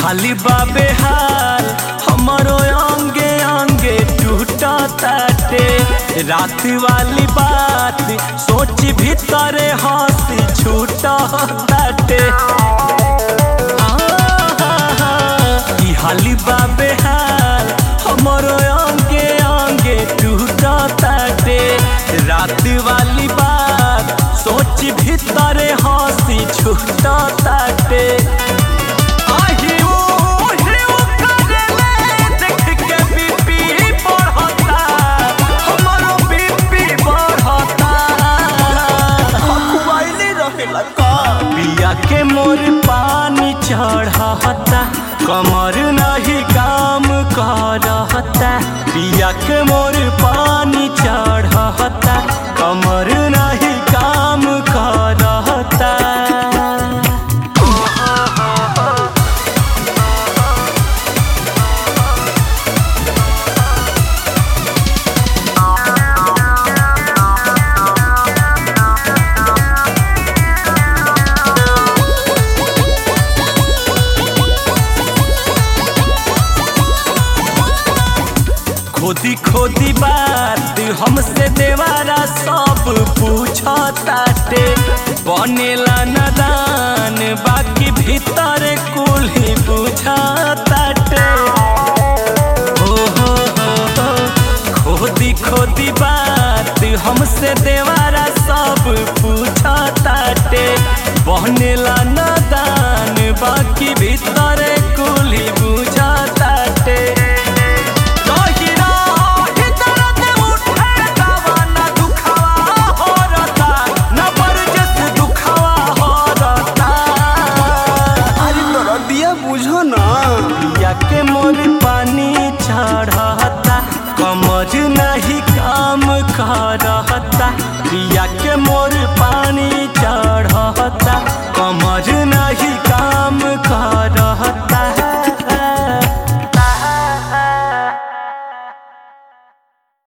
हाली बाबे हाल हमारो अंगे अंगे टूटा ताटे रात वाली बात सोच भीतरे हंसी छूटा ताटे ई हाली बाबे हाल हमारो अंगे अंगे टूटा ताटे रात वाली बात सोच भीतरे हंसी छूटा ताटे आही ओ हिउ करेले देख के बीपी बढ़ता हमारो बीपी बढ़ता खुआइले रहेला का पिया के मोर पानी चढ़ता कमर नहीं काम करता पिया के मोर पानी चढ़ता कमर नहीं काम करता खोदी खोदी बात हमसे देवारा सब पूछताटे बनेला नदान बाकी भीतर कुल ही बुझताटे हो हो हो हो खोदी खोदी बात हमसे देवारा सब पूछताटे बनेला नदान बाकी भीतर कुल ही बुझताटे अरे तोरा दिया बुझो ना के मोर पानी चढ़ता कमर नहीं काम करता पिया के